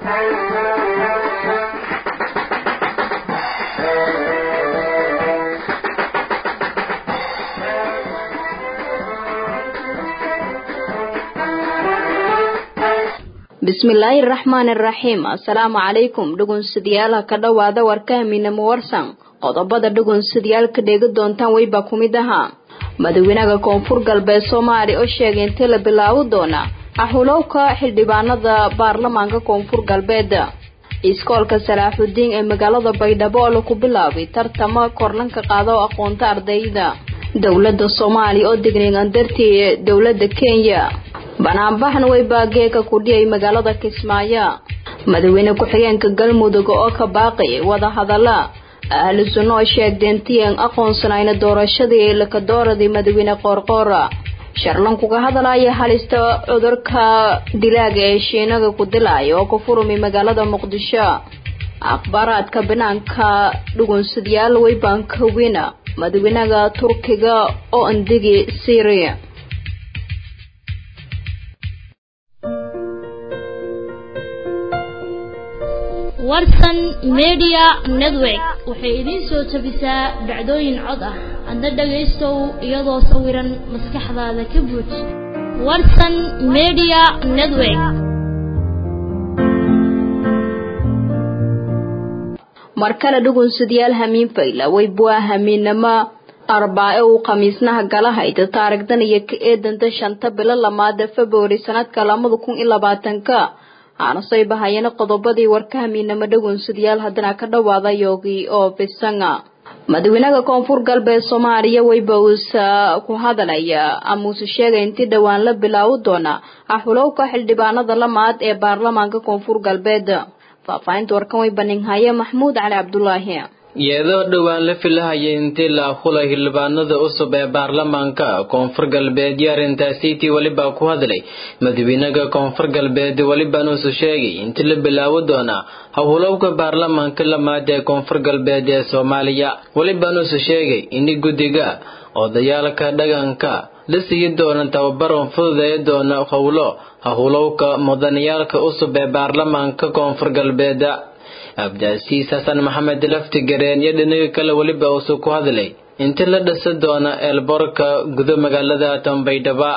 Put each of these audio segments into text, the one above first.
bismillaahi raxmaani raxiim assalaamu calaykum dhugunsidayaal ka dhowaada warkahamiinamo warsan qodobada dhugunsidayaal ka dheegi doontaan weybaa ku mid ahaa madaxweynaha koonfur galbeed soomaaliya oo sheegay intii la bilaabi doona axulowka xildhibaanada baarlamaanka koonfur galbeed iskoolka salaaxudiin ee magaalada baydhabo oo laku bilaabay tartama korlanka qaada oo aqoonta ardayda dowlada soomaaliya oo dignigan dartii dowlada kenya banaanbaxna way baageeka ku dhiyay magaalada kismaayo madaxweyne ku-xigeenka galmudug oo ka baaqayay wadahadala ahlu sunno oo sheegdeentiin aqoonsanayna doorashadii lakadooradii madaxweyne qoorqoora sharlankuga hadalaya halista cudurka dilaaga ee shiinaga ku dilaya oo ku furumay magaalada muqdisho akhbaaraadka banaanka dhugunsadyaal weybankawina madaxweynaha turkiga oo andigi syria warsan media network waxay idiin soo tabisaa dhacdooyin cod ah adna dhagaystow iyadoo sawiran maskaxdaada ka buuj warsan media network mar kale dhugunsadayaal hamiin fayla weybuaa hamiinama arbaa-e uu khamiisnaha gala hayda taarigdan iyo ka eedanta shanta bilo lamaada februari sanadka lamada kun iyo labaatanka aanasay bahayana qodobadii warkahamiinamo dhagunsadayaal haddana ka dhawaada yoogi oo bisanga madaxweynaha koonfur galbeed soomaaliya weyba uusa ku hadalaya ama uuse sheegay intii dhowaan la bilaabi doona axulowka xildhibaanada lamaad ee baarlamaanka koonfur galbeed faahfaahinta warkan way baninhaye maxmuud cali cabdulaahi iyadoo dhowaan la filahayay intii la akhulay xildhibaanada cusub ee baarlamaanka koonfur galbeed iyo arrintaasiitii welibaa ku hadlay madaxweynaha koonfur galbeed welibanuusu sheegay intii la bilaabi doona howlowka baarlamaanka lamaad ee koonfur galbeed ee soomaaliya welibanuusu sheegay ini guddiga odayaalka dhaqanka la siiyi doona tababaron fududeeya doona howlo howlowka mudaniyaalka cusub ee baarlamaanka koonfur galbeed abdaasiis xasan maxamed laftigareen iyo dhinaga kale weliba uusu ku hadlay intii la dhisa doona eelboorka gudo magaalada tambaydhaba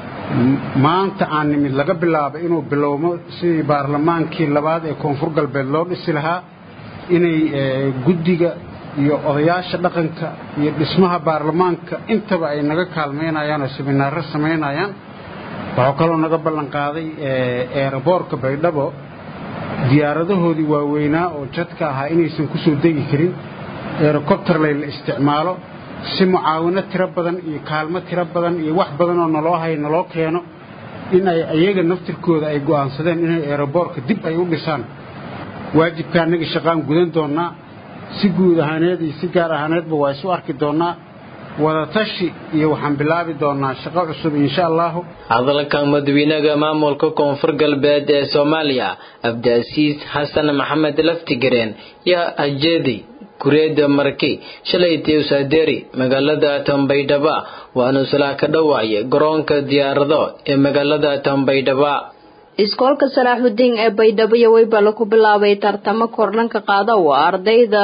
maanta aan nimid laga bilaabo inuu bilowmo sidii baarlamaankii labaad ee koonfur galbeed loo dhisi lahaa inay guddiga iyo odayaasha dhaqanka iyo dhismaha baarlamaanka intaba ay naga kaalmaynayaan oo siminaaro samaynayaan waxuu kaloo naga ballanqaaday eeraboorka baydhabo diyaaradahoodii waaweynaa oo jadka ahaa inaysan ku soo degi karin erocobterlay la isticmaalo si mucaawino tiro badan iyo kaalmo tiro badan iyo wax badan oo naloo hay naloo keeno in ay iyaga naftirkooda ay go'aansadeen inay eroboorka dib ay u dhisaan waajibka annaga shaqaan gudan doonnaa si guud ahaaneed iyo si gaar ahaaneedba waa isu arki doonnaa wadatashi iyo waxaan bilaabi doonaa shaqo cusub insha allahu hadalka madaxweynaha maamulka koonfur galbeed ee soomaaliya abdaasiis xasan maxamed laftigareen yaa hajeedi kureeda marki shalaytii usaadeeri magaalada tambaydhaba waanu salaa ka dhawaayay garoonka diyaarado ee magaalada tambaydhaba iskoolka salaaxudiin ee baydhabo iyo weyba laku bilaabay tartamo korlanka qaada oo ardayda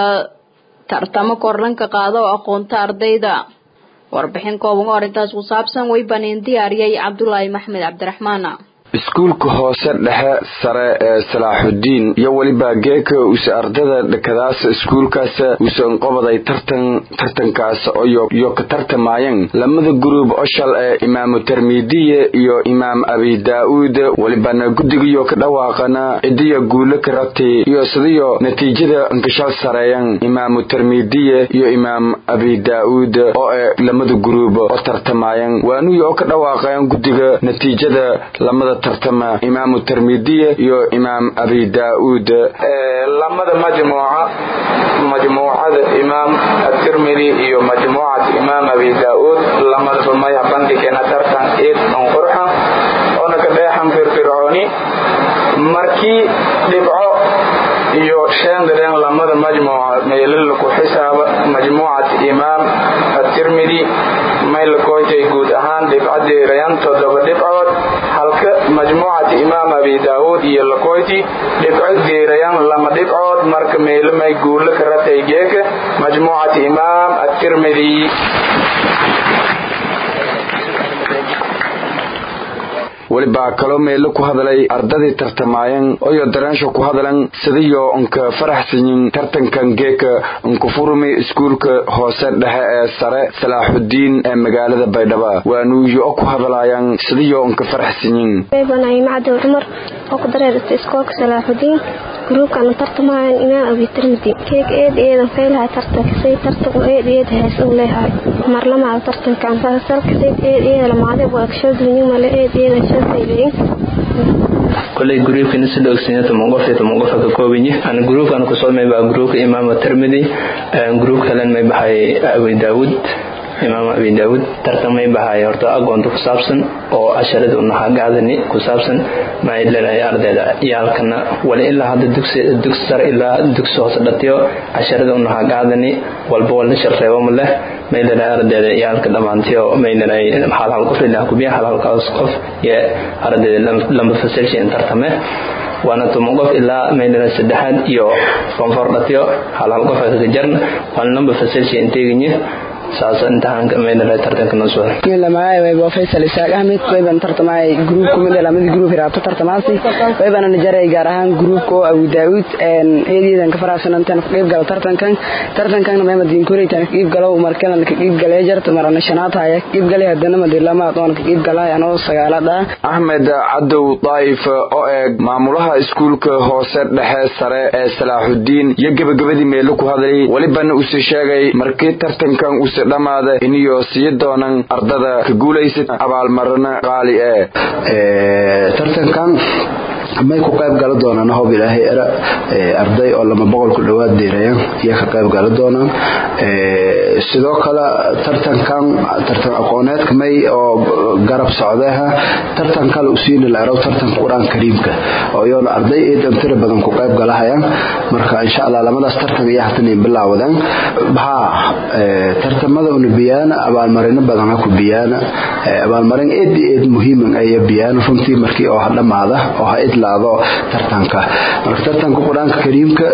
tartamo korlanka qaada oo aqoonta ardayda warbixin kooban oo arrintaas ku saabsan way baniin diyaariyay cabdulaahi maxmed cabdiraxmaan iskuulka hoose dhexe sare ee salaaxudiin iyo weliba geeka use ardada dhakadaas iskuulkaas usan qobaday tartan tartankaas iyo ka tartamayeen lamada guruub oshal ee imaamu termidiye iyo imaam abi daa-uud welibana guddigiyo ka dhawaaqana cidiya guulo ka rabtay iyo sidiyo natiijada inkashal sareeyan imaamu termidiye iyo imaam abi daa-uud oo ee lamada guruub oo tartamayan waanuyi oo ka dhawaaqayan guddiga natiijada lamada tartama imaamu termidiye iyo imaam abi daa-uud lamada majmuuca majmuucada imaam atirmidi iyo majmuucat imaam abi daa-uud lamada maya bandhigena tartan eed on qurxa oona ka dheexan firfircooni markii dhibco iyo sheendaren lamada majmuuca meelala ku xisaaba majmuucat imaam atirmidi maylakoytay guud ahaan dhibcadeerayan toddoba dhibcood halka majmuucat imaam abi daawuud iyo lakoyti dhibco deerayan lama dhibcood marka meelamay guulo ka ratay geeka majmuucat imaam atirmidi welibaa kaloo meelo ku hadalay ardadii tartamaayan oyo dareensho ku hadalan sidiyo unka faraxsanyin tartankan geeka unka furumi iskuulka hoose dhexe ee sare salaaxudiin ee magaalada baydhaba waanuuyo ku hadalayan sidiyo unka faraxsanyin macadow cumar oo ku dareerata iskoolka salaaxudiin gruubkana tartamaayan imaam abi tirmidi keeg eed eedan faylahay tartankasay tartanku eed eed hees u leeyahay marlamaada tartankan salkasayd eed eeda lamaade waa agshaldunyumale eed eedan shalfaylayin koley gruubkana sida ogsanyaa toban qof iyo toban qof ka koobanyi ana gruubkan kusoo maybaa gruubka imaama tirmidi gruub kalen may baxay abi daawud imaam abi daawud tartan may baxay horta agoonta ku saabsan oo casharada unaxagaadani ku saabsan maxay leedahay ardayda yaalkana wali ilaa hadda dugsi sare ilaa dugsi hoose dhatiyo casharada unaxagaadani walba walna sharreebo ma leh may leedahay ardayda yaalka dhammaantiyo may leedahay hal hal qof ilaa kubiya hal halkaas qof iyo ardayda lamba fasilshi in tartame waana toban qof ilaa maydhana saddexaad iyo fonfor dhatiyo hal hal qof kaga jarna waana lamba fasilshi inteeginye saas imtixaanka maydhana tartanka noo soo lamaay wayba faysal isaaq ahmed wayban tartamay gruub kumid lamada gruub hiraabto tartamaasi waybana najaray gaar ahaan gruubka oo abu daawud eedeedan ka faraxsanantan ka qayb galo tartankan tartankan mayma diin koreytan ka qayb galo markana ka qayb galay jarta marana shanaad haya ka qayb galay hadana madilama doon ka qayb galay anoo sagaalada axmed cadow daa'if oo eeg maamulaha iskuulka hoose dhexe sare ee salaaxudiin iyo gebagabadii meelo ku hadlay welibana uuse sheegay markii tartankan uuse dhammaada iniyo sii doonan ardada ka guulaysad abaalmarino qaali ee tartankan may ku qayb gala doonaan hob ilaahay era arday oo lama boqol ku dhowaad deerayaan iyo ka qayb gala doonaan sidoo kale tartankan tartan aqooneedka may oo garab socdeha tartan kale usiini la erow tartanka qur-aan kariimka oo iyoona arday eedan tira badan ku qayb galahayaan marka insha allah lamadaas tartan iyo hatan bilaawadaan haa tartamada una biyaana abaalmarino badan ha ku biyaana abaalmarin eed eed muhiiman aya biyaana runtii markii oo ha dhammaada oo ha idlaado tartanka marka tartanka qur-aanka kariimka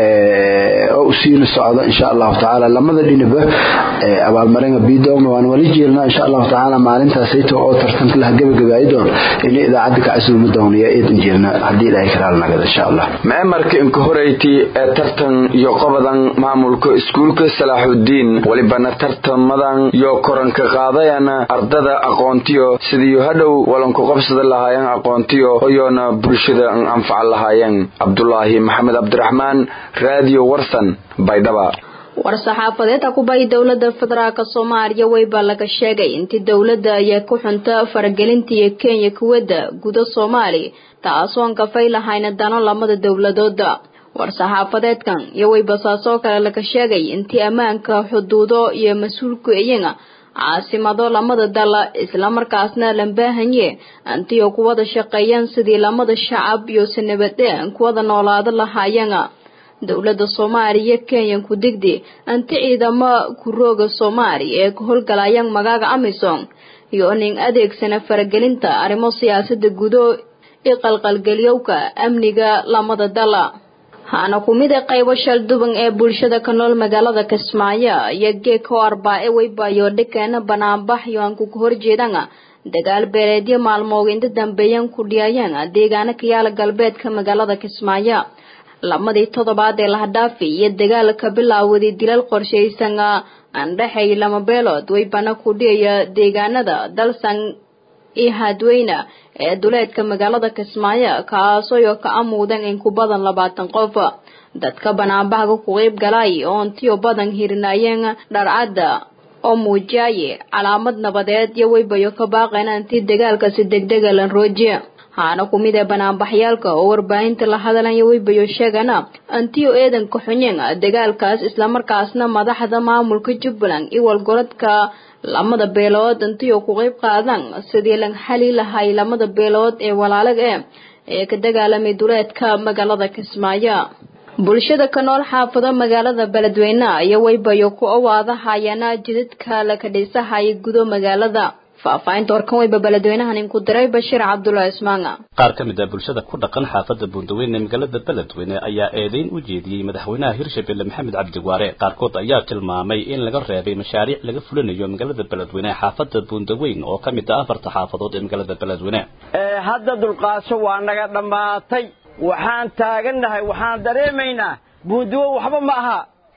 oo usiina socdo insha allahu tacaala lamada dhinaba abaalmaringa bidoona waan wali jeelnaa insha allahu tacaala maalintaasayto oo tartanka laha gebagabaayi doon in idaacadda ka casuumi doona iyo eedan jeelna haddii ilaahay karaal nagada insha allah meemarka inka horeyti ee tartan iyo qobadan maamulka iskuulka salaaxudiin welibana tartamadan iyo koranka qaadayana ardada aqoontiyo sidiiyo hadhow walanku qabsada lahaayeen aqoontiyo oyoona bulshada anfaca lahaayeen cabdulaahi maxamed cabdiraxmaan raadiyo warsan baydhaba war-saxaafadeed akubay dowlada federaalk soomaaliya weyba laga sheegay intii dowladda ayaa ku xunta faragelintiiyo kenya kuwadda guda soomaali taasoon kafay lahayna dano lamada dowladooda war-saxaafadeedkan iyo weybasaasoo kale laga sheegay intii ammaanka xuduudo iyo mas-uulku iyaga caasimado lamada dal islamarkaasna lambaahanye antiyo kuwada shaqeeyaan sidii lamada shacab iyo sanabadeen kuwada noolaado lahaayana dowlada soomaaliya kenya ku digdi anti ciidamo kurooga soomaali ee ka howlgalayaan magaaga amisom iyo nin adeegsana faragelinta arrimo siyaasada gudo i qalqalgeliyowka amniga lamada dala haana ku mid a qaybo shalduban ee bulshada ka nool magaalada kismaayo iyo geeko arbaa-e weybayo dhikeena banaanbax iyo aan ku horjeedana dagaal beeleedyo maalmood inta dambeeyaan ku dhiyayaan deegaano ka yaala galbeedka magaalada kismaayo lamadii toddobaad ee lahadhaafi iyo dagaalka bilaawday dilal qorshaysan andhexay lama beelood weybana ku dhiyaya deegaanada dalsan iyo hadweyne ee duleedka magaalada kismaayo kaasoo ka amuudan in ku badan labaatan qof dadka banaanbaxga ku qeyb galay oontiyo badan hirinayeen dharcadda oo muujiyaye calaamad nabadeed iyo weybayo ka baaqeen anti dagaalkasi degdega lan roojiya haana ku mid ee banaanbaxyaalka oo warbaahinta la hadalaya weybayo sheegana antiyo eedanka xunyeen dagaalkaas islamarkaasna madaxda maamulka jubbaland iyo walgorodka lamada beelood intiyo ku qeyb qaadan sidii lan xali lahay lamada beelood ee walaalaga e ee ka dagaalamay duleedka magaalada kismaayo bulshada ka nool xaafado magaalada beledweyne iyo waybayo ku awaadahayana jidadka la kadhisahaya gudo magaalada faahfaahinta warkan wayba beledweynahan inku diray bashiir cabdulla ismaanga qaar ka mid ah bulshada ku dhaqan xaafada buundaweyne ee magaalada beledweyne ayaa eedeyn u jeediyey madaxweynaha hirshabelle maxamed cabdiwaare qaarkood ayaa tilmaamay in laga reebay mashaariic laga fulinayo magaalada beledweyne ee xaafada buundaweyn oo ka mid ah afarta xaafadood ee magaalada beledweyne hadda dulqaasho waa naga dhammaatay waxaan taagannahay waxaan dareemaynaa buundawo waxba ma aha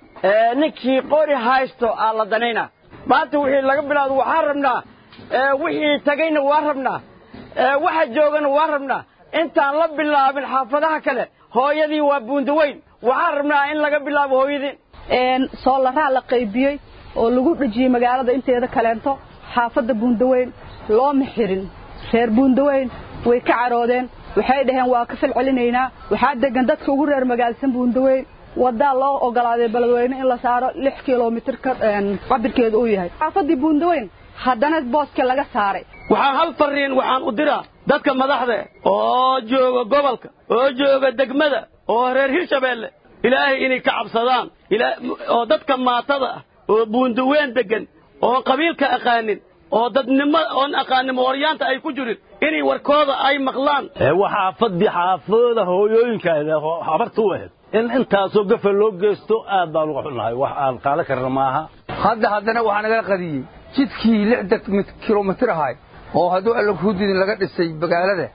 ninkii qori haysto aa la danayna maanta wixii laga bilaado waxaan rabnaa wixii tagayna waa rabnaa waxa joogana waa rabnaa intaan la bilaabin xaafadaha kale hooyadii waa buundaweyn waxaan rabnaa in laga bilaabo hooyadii soolaraa la qaybiyey oo lagu dhejiyey magaalada inteeda kaleento xaafadda buundaweyn looma xirin reer buundaweyn way ka caroodeen waxay dhaheen waa ka fal celinaynaa waxaa degan dadka ugu reer magaalsan buundaweyn wadaa loo ogolaaday beledweyne in la saaro lix kilomitir cabirkeedu uu yahay xaafadii buundaweyn haddana booska laga saaray waxaan hal fariin waxaan u diraa dadka madaxda oo jooga gobolka oo jooga degmada oo reer hirshabeelle ilaahay inay ka cabsadaan oo dadka maatada ah oo buundaweyn degan oon qabiilka aqaanin oo dadnimo oon aqaanin mooryaanta ay ku jirin inay warkooda ay maqlaan waxaa fadhi xaafooda hooyooyinkaada habarta u ahayd in intaasoo gafa loo geysto aad baan uga xunnahay wax aan qaadan karna maaha hadda haddana waxaa nagala qadiyey jidkii lixda kilomitir ahay oo hadduu alla kuudidin laga dhisay magaalada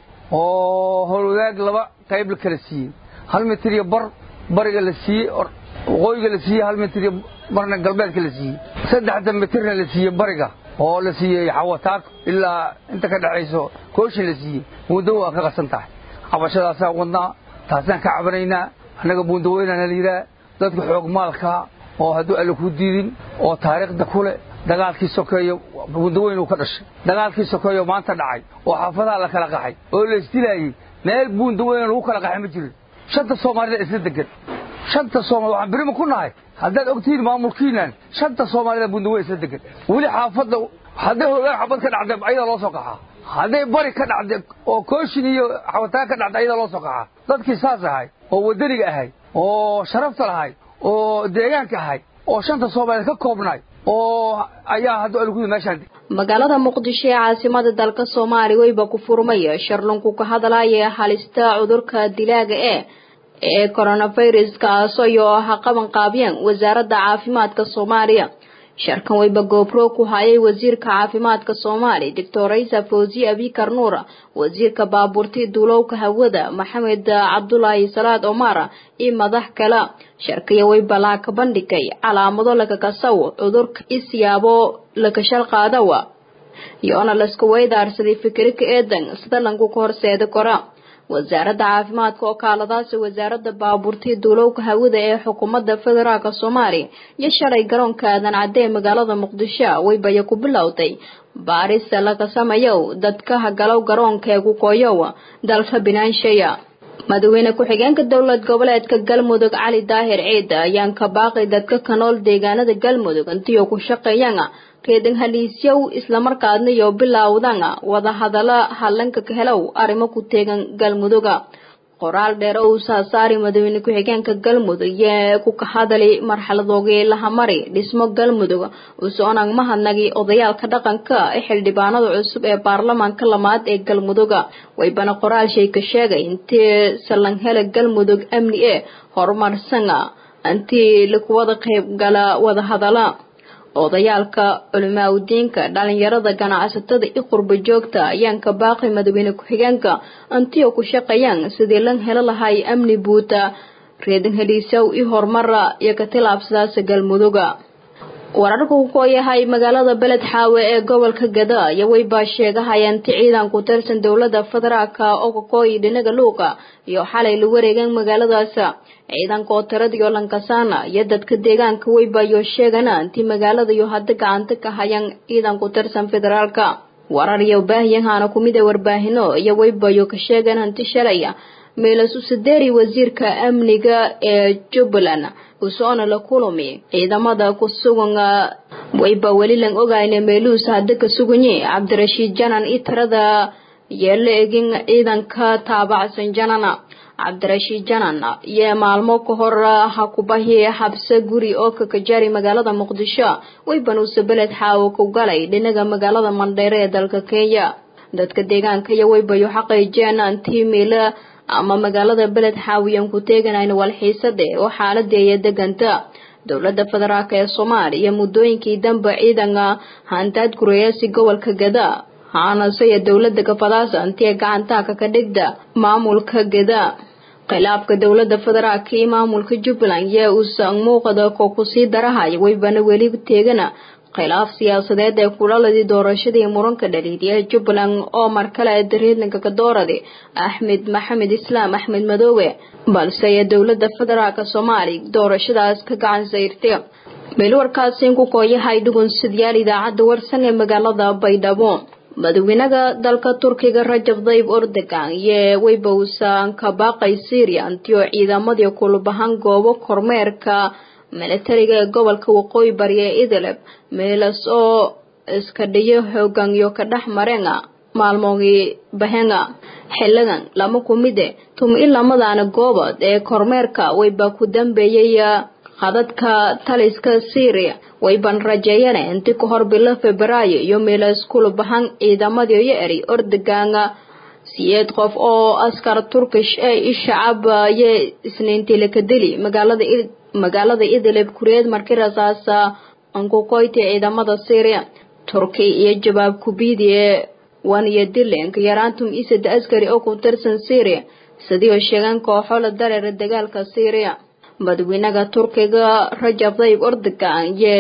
oo howlwadaag laba qayb la kala siiyey hal mitir iyo bar bariga la siiyey waqooyiga la siiyey hal mitir iyo barna galbeedka la siiyey saddexda mitirna la siiyey bariga oo la siiyey xawataag ilaa inta ka dhexayso kooshin la siiyey buundawo waa ka qasan tahay cabashadaasaan wadnaa taasaan ka cabanaynaa annaga buundaweynaana la yidhaah dadka xoog maalkaa oo hadduu alla ku diidin oo taariikhda ku leh dagaalkii sokeeyo buundaweyn uu ka dhashay dagaalkii sokeeyo maanta dhacay oo xaafadaha la kala qaxay oo la isdilaayey meel buundaweyn lagu kala qaxay ma jirin shanta soomaalida isla degan shanta soomaali waxaan birima ku nahay haddaad ogtihiin maamulkiinan shanta soomaalida buundaweyn isla degan weli xaafadda hadday hoogaan xabad ka dhacday ayadaa loo soo qaxaa hadday bari ka dhacday oo kooshin iyo xawataan ka dhacday ayadaa loo soo qaxaa dadkii saas ahay oo waddaniga ahay oo sharafta lahay oo deegaanka ahay oo shanta soomaaliyeed ka koobnay oo ayaa hadda algudi meeshaan magaalada muqdisho ee caasimada dalka soomaaliya weyba ku furmaya sharlunku ka hadlaya halista cudurka dilaaga ee ee coronavirus kaasoo iyo ha qaban qaabiyeen wasaaradda caafimaadka soomaaliya sharkan weyba goobro ku hayay wasiirka caafimaadka soomaaliya doctor isa fawzi abikar nuura wasiirka baabuurti duulowka hawada maxamed cabdulaahi salaad omar iyo madax kale sharkiya weyba laa ka bandhigay calaamado lakakasaw cudurka isyaabo lakashal qaadawa iyoona laska weydaarsaday fikirka eedan sida lanku ka horseeda kora wasaaradda caafimaadka oo kaaladaasi wasaaradda baabuurtii duulowka hawada ee xukuumadda federaalk soomaaliya iyo shalay garoonka aadan cadde ee magaalada muqdisho weybaya ku bilowday baarisa laga samayow dadka hagalow garoonka ee kukoyow dalka binaansheya madaxweyne ku-xigeenka dowlad goboleedka galmudug cali daahir ciid ayaan ka baaqay dadka ka nool deegaanada galmudug intiioo ku shaqeeyaan reedan haliisyow islamarkaadna iyo bilowdan wada hadala hadlanka ka helow arrimo ku teegan galmuduga qoraal dheer oo uu saasaari madaxweyne ku-xigeenka galmudug yee ku ka hadali marxaladoogii lahamari dhismo galmudug usoonang mahadnagi odayaalka dhaqanka ee xildhibaanada cusub ee baarlamaanka lamaad ee galmuduga waybana qoraal shay ka sheegay intii salanghela galmudug amni ee horumarsan intii lakuwada qaybgala wada hadala odayaalka culimaadudiinka dhalinyarada ganacsatada i qurba joogta ayaan ka baaqay madaxweyne ku-xigeenka antiyo ku shaqeeyaan sidii lan helo lahay amni buuta reedan heliisow i horumara iyo ka tilaabsadaasa galmuduga wararka ku kooyahay magaalada beled xaawe ee gobolka gada iyo weybaa sheegahayaan ti ciidan ku tirsan dowlada federaalka oo kakooyi dhinaga luuqa iyo xalay la wareegeen magaaladaas ciidanka oo tiradiyo lankasaana iyo dadka deegaanka weybayo sheegana intii magaalada iyo hadda gacanta ka hayaan ciidan ku tirsan federaalka warar iyo baahiyahana kumid ee warbaahino iyo weybayo ka sheegan hanti shalaya meelasu sadeeri wasiirka amniga ee jubbaland usoona la kulami ciidamada ku sugan wayba weli lan ogayna meeluus hadda ka suganyi cabdirashiid janan i tirada yeela egin ciidanka taabacsan janana cabdirashiid janan iyo maalmo ka hor ha kubahi xabse guri oo kakajari magaalada muqdisho waybanuuse beled xaawo ku galay dhinaga magaalada mandheere ee dalka kenya dadka deegaanka iyo waybayo xaqaijeen antimil ama magaalada beled xaawiyan ku teeganayn walxiisade oo xaaladeeya deganta dowlada federaalk ee soomaaliya muddooyinkii dambe ciidanka hantaad gureyaasi gobolka gada haanasaya dowlada gabadaas antiee gacantaaka ka dhigda maamulka gada khilaafka dowlada federaalk iyo maamulka jubbaland yaa uusan muuqda ko kusii darahaya waybana weli teegana khilaaf siyaasadeed ee kulaladii doorashadii muranka dhaliidya jubbaland oo mar kale dariidlanka ka doorada axmed maxamed islaam axmed madoobe balse ee dowlada federaalk soomaaliya doorashadaas ka gacan sayrtay meelwarkaasiin ku kooyahay dhugunsidyaal idaacadda warsan ee magaalada baydhabo madaxweynaha dalka turkiga rajab dayib erdogan iyo weybowsan ka baaqay syria antiyo ciidamadii kulubahan goobo kormeerka milatariga ee gobolka waqooyi bari ee idlib meelas oo iska dhiyo xoogan iyo ka dhex marenga maalmoogii bahenga xiligan lama kumide tumi lamadaana goobood ee kormeerka wayba ku dambeeyay qadadka taliska syria wayban rajeeyeen inti ka hor bilo febraayo iyo meelas kulubahan ciidamadii iyo eri erdogan siyeed qof oo askar turkish ee shacab iyo isniintii laka dili magaalada magaalada idlib kureed markii rasaasa ankukoyti ciidamada syria turki iyo jawaab kubiidi ee wan iyo dilenka yaraantum isada askari oo ku tirsan syria sidii oo sheegan kooxo la dareera dagaalka syria madaxweynaha turkiga rajab tayyib erdogan iyo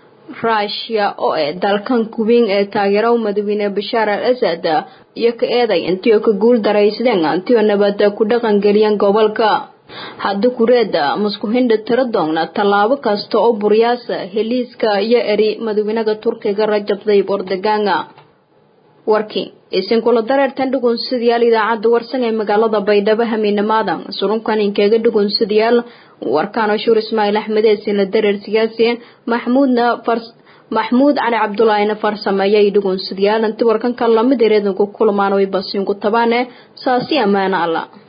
rushia oo ee dalkan kuweyn ee taageero madaxweyne bashaar al asad iyo ka eeday intii oo ka guul daraysadeen intii oo nabad ku dhaqan geliyeen gobolka hadda kureeda muskuhindha tira doogna tallaabo kasta oo buryaasa heliiska iyo eri madaxweynaha turkiga rajab tayyib erdogan warkii isinkula dareertan dhugunsidayaal idaacadda warsan ee magaalada baydhabo hamiinamaada surunkan inkeega dhugunsidayaal warkaan shuur ismaaciil axmed eesinla dareer siyaasi maxmuudna maxmuud cali cabdulaahina farsameeyay dhugunsidayaal inti warkanka lamid ereedanku kulmaan way basiinku tabaane saasi ammaano alla